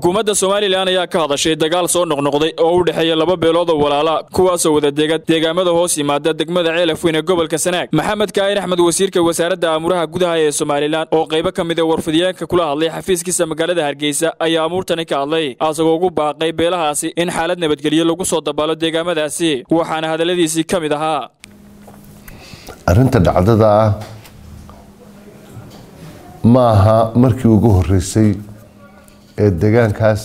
xukuumadda somalilan ayaa ka hadashay dagaal soo noqnoqday oo u dhexeeya laba beelood oo walaala kuwaasoo wada dega deegaamada hoos yimaada degmada ceelafweyn ee gobolka sanaag maxamed kaa'ir axmed wasiirka wasaaradda aamuraha gudaha ee somalilan oo qaybo ka mid a warfidyaanka kula hadlay xafiiskiisa magaalada hargeysa ayaa amuurtani ka hadlay asagoo ugu baaqay beelahaasi in xaalad nabadgelyo lagu soo dabaalo deegaamadaasi waxaana hadalladiisii ka mid ahaa arrinta dhacdada ah ma aha markii ugu horeysay ee degaankaas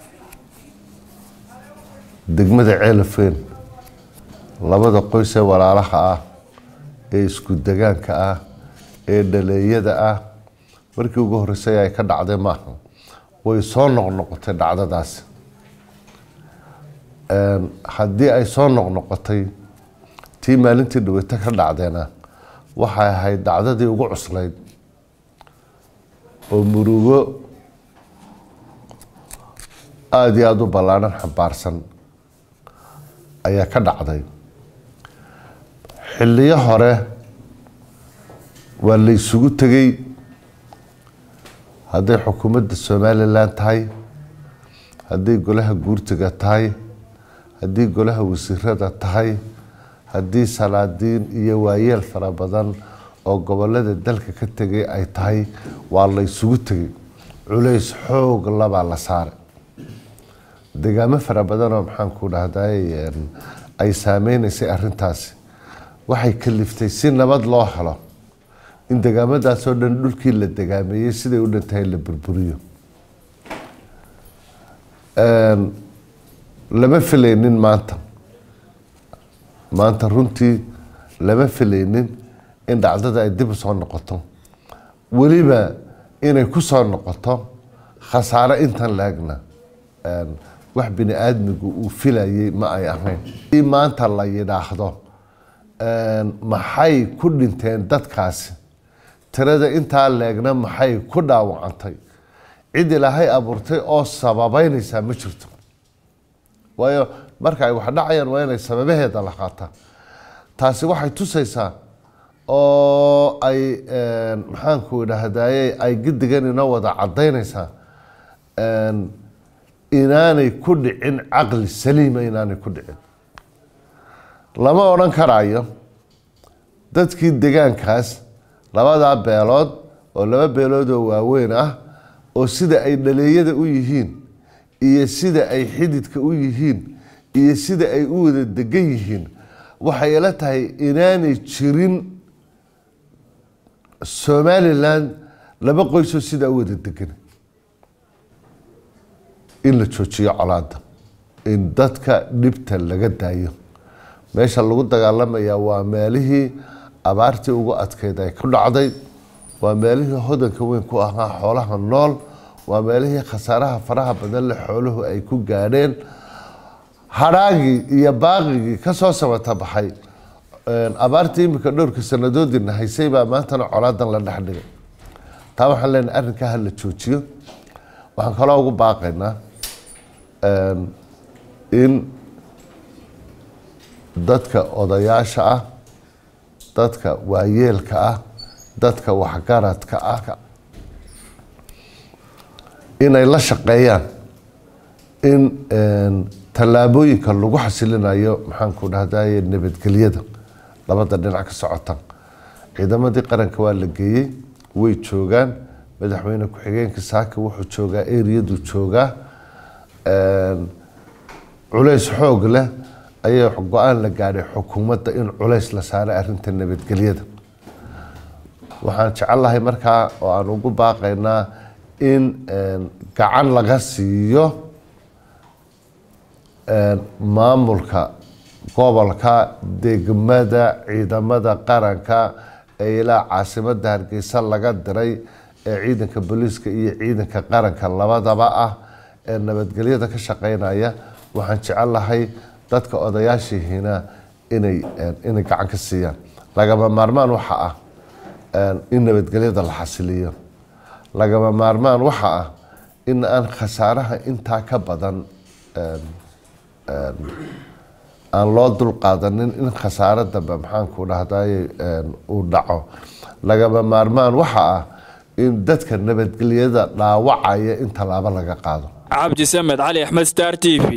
degmada ceelafeen labada qoys ee walaalaha ah ee isku degaanka ah ee dhaleeyada ah markii ugu horeysay ay ka dhacday maaha way soo noqnoqotay dhacdadaasi haddii ay soo noqnoqotay tii maalintii dhaweyto ka dhacdeena waxay ahayd dhacdadii ugu cuslayd oo murugo aada iyo aada u ballaadhan xambaarsan ayaa ka dhacday xilliyo hore waa la isugu tegey hadday xukuumadda somalilan tahay hadday golaha guurtiga tahay haddii golaha wasiirada tahay haddii salaadiin iyo waayeel fara badan oo gobolada dalka ka tegay ay tahay waa la isugu tegay culays xoog labaa la saaray degaamo fara badanoo maxaanku dhahday ay saameyneysay arintaasi waxay kaliftay si nabad loo helo in degaamadaasoo dhan dhulkii la degaameeyey siday u dhantahay la burburiyo lama filaynin maanta maanta runtii lama filaynin in dhacdada ay dib u soo noqoto weliba inay ku soo noqoto khasaare intan laegna wax bini aadmigu uu filayay ma ay ahayn i maanta la yidhaahdo maxay ku dhinteen dadkaasi tirada intaa leegna maxay ku dhaawacantay cid ilaahay abuurtay oo sababeynaysaa ma jirto waayo marka ay wax dhacayaan waa inay sababaheeda la qaataa taasi waxay tusaysaa oo ay maxaanku idhaahdaye ay gidigan inoo wada cadaynaysaa inaanay ku dhicin caqli saliima inaanay ku dhicin lama odhan karaayo dadkii degaankaas labadaa beelood oo laba beelood oo waaweyn ah oo sida ay dhaleeyada u yihiin iyo sida ay xididka u yihiin iyo sida ay u wada degan yihiin waxay ila tahay inaanay jirin somalilan laba qoysoo sidaa u wada degan in la joojiyo colaada in dadka dhibta laga daayo meesha lagu dagaalamayaa waa meelihii abaartii ugu adkeyd ay ku dhacday waa meelihii hodanka weyn ku ahaa xoolaha nool waa meelihii khasaaraha faraha badan le xooluhu ay ku gaadheen hadhaagii iyo baaqigii kasoo samata baxay abaartii imika dhowrka sanadoodina haysay baa maantana colaadan la dhexdhigay taa waxaan leenahay arrinkaa hala joojiyo waxaan kaloo ugu baaqaynaa in dadka odayaasha ah dadka waayeelka ah dadka waxgaradka ah inay la shaqeeyaan in tallaabooyinka lagu xasilinayo maxaanku dhahdaye nabadgelyada labada dhinac ka socota ciidamadii qaranka waa la geeyey way joogaan madaxweyne ku-xigeenka saaka wuxuu joogaa eriyadu joogaa culays xoog leh ayaa go-aan la gaadhay xukuumadda in culays la saaray arinta nabadgelyada waxaan jecelahay markaa oo aan ugu baaqaynaa in gacan laga siiyo maamulka gobolka degmada ciidamada qaranka ee ilaa caasimada hargeysa laga diray ee ciidanka booliiska iyo ciidanka qaranka labadaba ah ee nabadgelyada ka shaqeynaya waxaan jecelahay dadka odayaashihiina inay inay gacan ka siiyaan lagama maarmaan waxa ah in nabadgelyada la xasiliyo lagama maarmaan waxa ah in aan khasaaraha intaa ka badan aan loo dulqaadanin in khasaaro dambe maxaanku dhahdaye uu dhaco lagama maarmaan waxa ah in dadka nabadgelyada dhaawacaya in tallaabo laga qaado cabdi samed cali axmed star t v